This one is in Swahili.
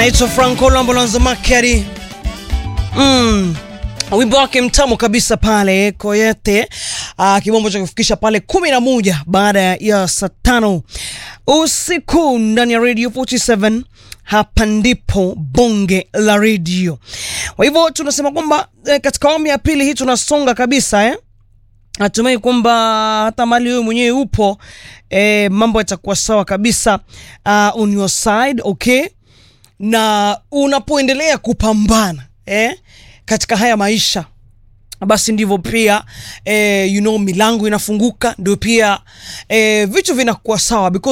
anaitwa Franco Lambulonzo Makeri. Mm. Wimbo wake mtamu kabisa pale Koyete, uh, kibombo cha kufikisha pale kumi na moja baada ya saa tano usiku ndani ya Radio 47. Hapa ndipo bonge la radio. Kwa hivyo tunasema kwamba eh, katika awamu ya pili hii tunasonga kabisa eh? Natumai kwamba hata mali wewe mwenyewe upo eh, mambo yatakuwa sawa kabisa uh, on your side okay, na unapoendelea kupambana eh, katika haya maisha basi ndivyo pia eh, you know, milango inafunguka, ndio pia eh, vitu vinakuwa sawa because